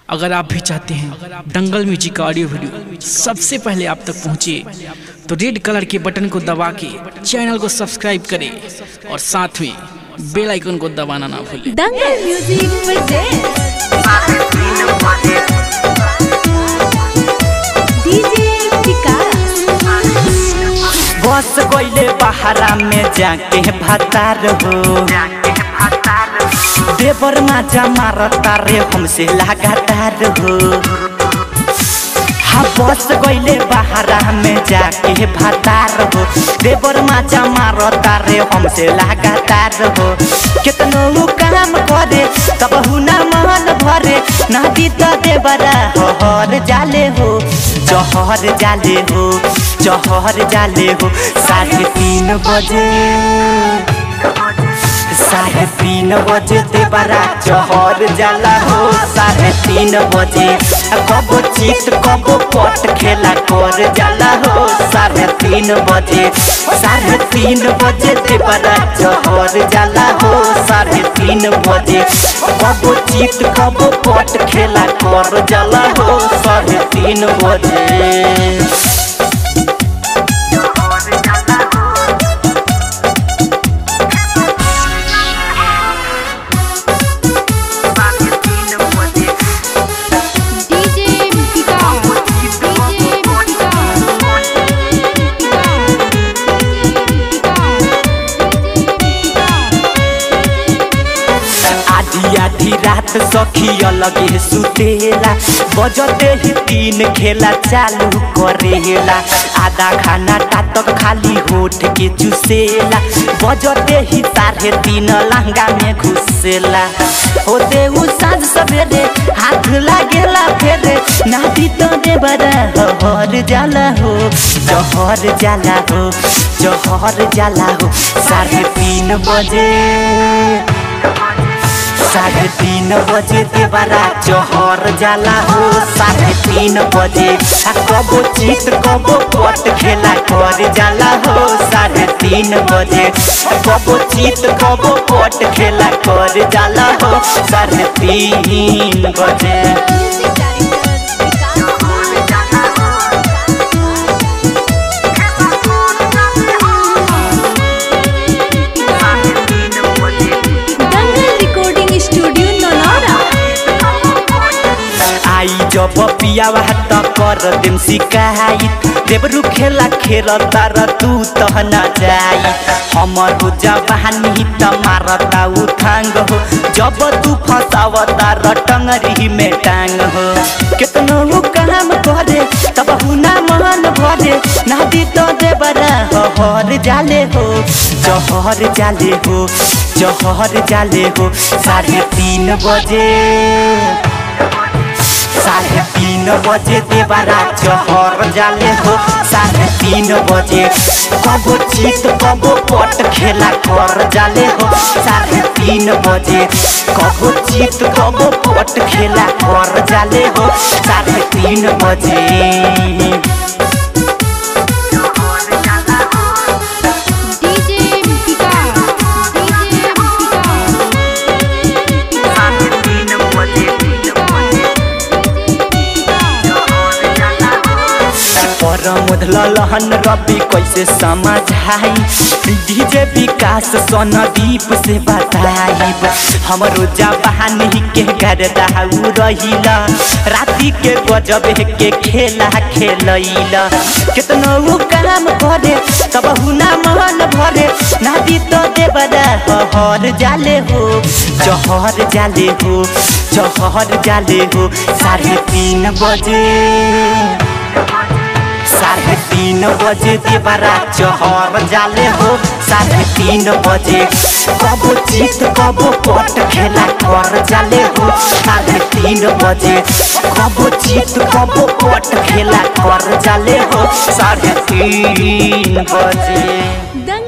अगर आप भी चाहते हैं दंगल म्यूजिक का ऑडियो वीडियो सबसे पहले आप तक पहुंचे तो रेड कलर के बटन को दबा के चैनल को सब्सक्राइब करें और साथ में बेल आइकन को दबाना ना भूलें Dangal music presents DJ Vikas बस गईले बहारा में जाके भतार हो देवर माजा मारता रे हमसे लगातार हो हाँ बस गईले बहारा में जाके भतार हो देवर माजा मारता रे हमसे लगातार हो कितनो काम करे तब हुना मन भरे नदी तो देवरा हर जाले हो जहर जाले हो जहर जाले हो साढ़े तीन बजे साढ़े तीन बजे देवरा जहर जाला हो साढ़े तीन बजे कबो चित कबो पट खेला कर जाला हो साढ़े तीन बजे साढ़े तीन बजे देवरा जहर जाला हो साढ़े तीन बजे कबो चित कबो पट खेला कर जाला हो साढ़े तीन बजे डीजे विकास डीजे आधी आधी रात सखी अलग सुतेला बजते ही तीन खेला चालू करेला आधा खाना टाटक खाली होठ के चुसेला बजते ही साढ़े तीन लहंगा में घुसेला होते उ साँझ सवेरे हाथ लागेला फेरे नाती तो दे बड़ा हर जाला हो जहर जाला हो जहर जाला हो साढ़े तीन बजे साढ़े तीन बजे देवरा जहर जाला हो साढ़े तीन बजे आ कबो चित कबो पट खेला कर जाला हो साढ़े तीन बजे कबो चित कबो पट खेला कर जाला हो साढ़े तीन बजे दंगल रिकॉर्डिंग स्टूडियो नौनौरा आई जब पियावा त कर देम शिकायत देवरु खेला खेल तर तू तह न जाई हमर हो जवानी त मारता उठांग हो जब तू फसाव तार टंगरी में टांग हो कितनो उ काम करे तब हुना मन भरे नादी तो देवरा हर जाले हो जहर जाले हो जहर जाले हो साढ़े तीन बजे साढ़े तीन बजे देवरा जहर जाले हो साढ़े तीन बजे कबो चित कबो पट खेला कर जाले हो साढ़े तीन बजे कबो चित कबो पट खेला कर जाले हो साढ़े तीन बजे डीजे विकास डीजे पर मुधल लहन रवि कैसे समझाई डीजे विकास सोनदीप से बताइब हमरो जवानी के गर्दा उ रहिला राति के गजब के खेला खेलैला कितनो उ काम करे तब हुना मन भरे नादी तो देवरा हर जाले हो जहर जाले हो जहर जाले हो साढ़े तीन बजे साढ़े तीन बजे देवरा चहर जाले हो साढ़े तीन बजे कबो चित कबो पट खेला कर जाले हो साढ़े तीन बजे कबो चित कबो पट खेला कर जाले हो साढ़े तीन बजे दंगल